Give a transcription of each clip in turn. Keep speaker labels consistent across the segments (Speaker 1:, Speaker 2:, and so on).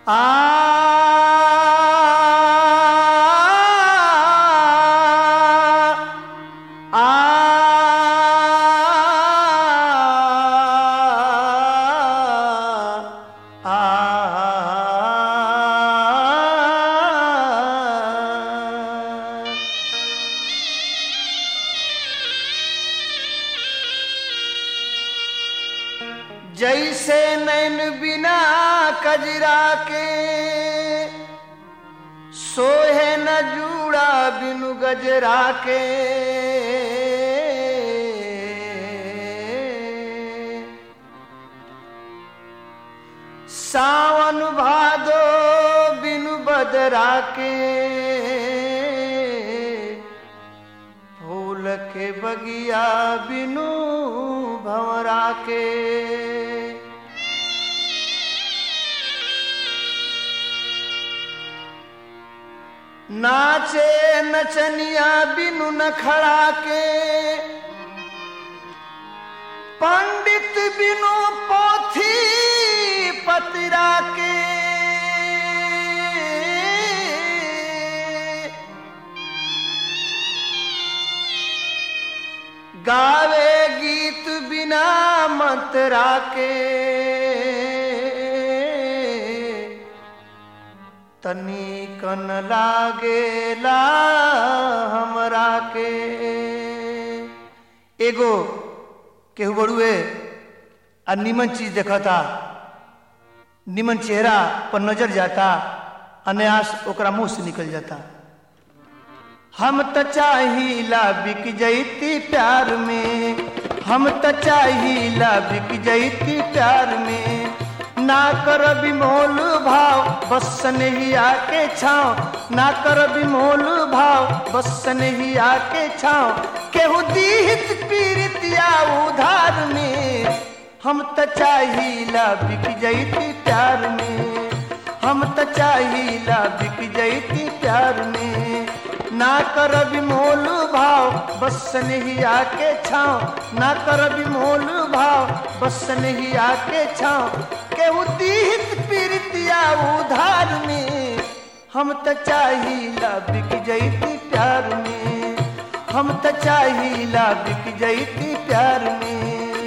Speaker 1: जैसे नैन बिना कजरा के सोहे न जूड़ा बिनु गजरा के सावन भादो बिनु बदरा के फूल के बगिया बिनु भंवरा के नाचे नचनिया बिनु नखड़ा के पंडित बिनु पोथी पतरा के गावे गीत बिना मंतरा के तनी कन लागेला हमरा के एगो केहू बड़ुए आ निमन चीज देखता निमन चेहरा पर नजर जाता अनायास ओकरा मुंह से निकल जाता हम त चाहिला बिक जैती प्यार में हम त चाहिला बिक जैती प्यार में ना कर बिमोल भाव बस नहीं आके छाओ ना कर बिमोल भाव बस नहीं आके छाओ केहू दीहित पीरितिया उधार में हम त चाहिला बिक जैती प्यार में हम त चाहिला बिक जैती प्यार में ना कर बिमोल भाव बस नहीं आके छाओ ना कर बिमोल भाव बस नहीं आके छाओ केहू दीहित पीरितिया उधार में हम त चाहिला बिक जैती प्यार में हम त चाहिला बिक जैती प्यार में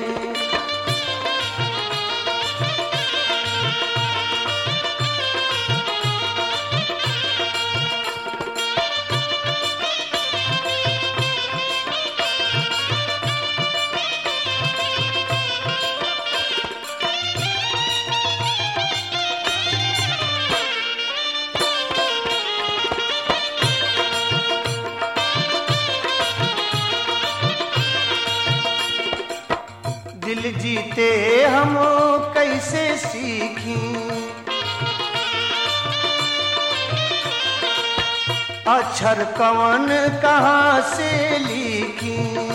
Speaker 1: दिल जीते हम कैसे सीखी अक्षर कवन कहाँ से लिखी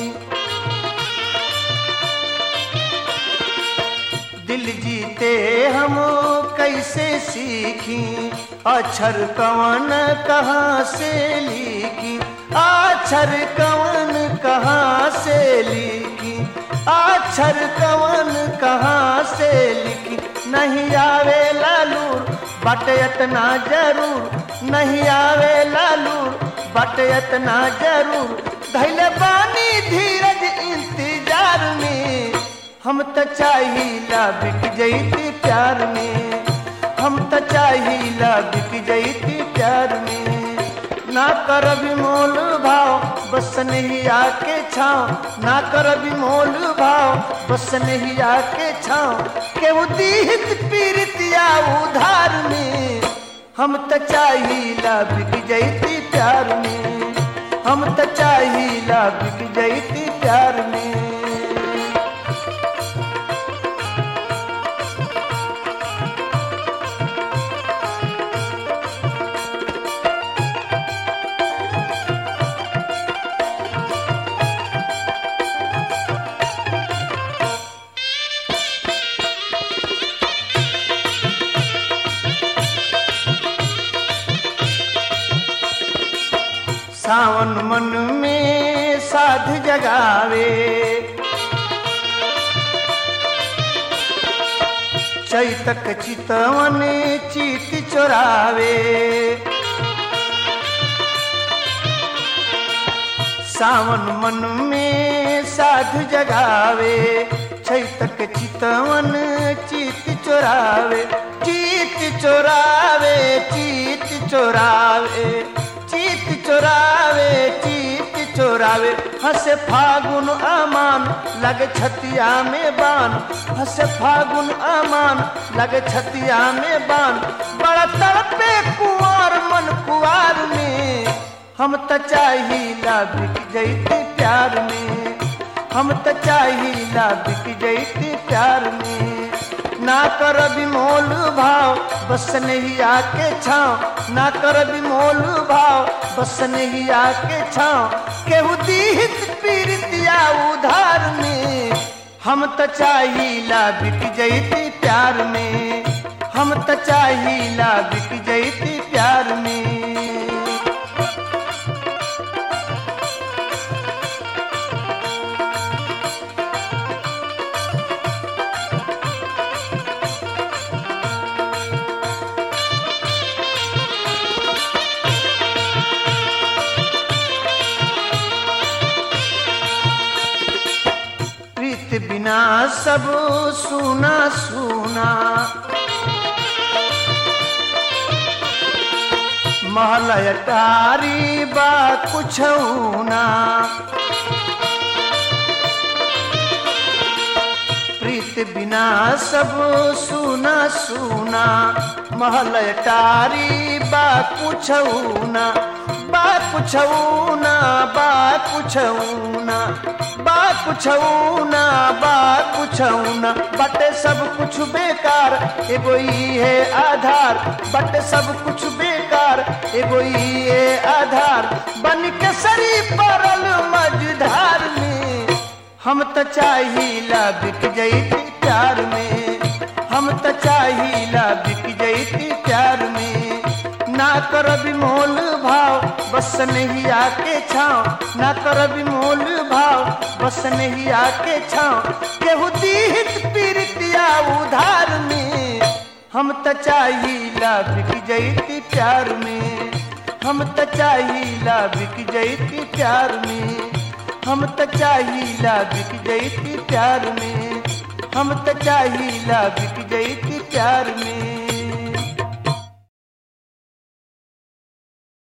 Speaker 1: दिल जीते हम कैसे सीखी अक्षर कवन कहाँ से लिखी अक्षर कवन कहाँ से लिखी अक्षर कवन कहाँ से लिखी नहीं आवे लालूर बट इतना जरूर नहीं आवे लालूर बट इतना जरूर धैले बानी धीरज इंतजार में हम त चाहिला बिक जैती प्यार में हम त चाहिला बिक जैती प्यार में ना कर बिमोल भाव बस नहीं आके छाओ ना कर बिमोल भाव बस नहीं आके छाओ केहू दीहित पीरितिया उधार में हम त चाहिला बिक जैती प्यार में हम त चाहिला बिक जैती प्यार में सावन मन में साध जगावे चैतक चितवन चित चोरावे सावन मन में साधु जगावे छैतक चितवन चित चोरावे चित चोरावे चित चोरावे चित चोरावे चित चोरावे हंसे फागुन अमान लगे छतिया में बान हंसे फागुन अमान लगे छतिया में बान बड़ा तड़पे कुंवर मन कुआर में हम त चाहिला बिक जैती प्यार में हम त चाहिला बिक जैती प्यार में ना कर बिमोल भाव बस नहीं आके छाओ ना कर बिमोल भाव बस नहीं आके छाओ केहू दीहित पीरितिया उधार में हम त चाहिला बिक जैती प्यार में हम त चाहिला बिक जैती प्यार में प्रीत बिना सब सुना सुना महल अटारी बा कुछ ना प्रीत बिना सब सुना सुना महल अटारी बा कुछ ना बा कुछ ना बा कुछ ना बा कुछ ना बा कुछ ना बटे सब कुछ बेकार एगो ई है आधार बटे सब कुछ बेकार एगो ई है आधार बन के सरी परल मझधार में हम त चाहिला बिक जैती प्यार में हम त चाहिला बिक जैती प्यार में ना कर बिमोल भाव बस नहीं आके छाओ ना कर बिमोल भाव बस नहीं आके छाओ केहू दीहित पीरितिया उधार में हम त चाहिला बिक जैती प्यार में हम त चाहिला बिक जैती प्यार में हम त चाहिला बिक जैती प्यार में हम त चाहिला बिक जैती प्यार में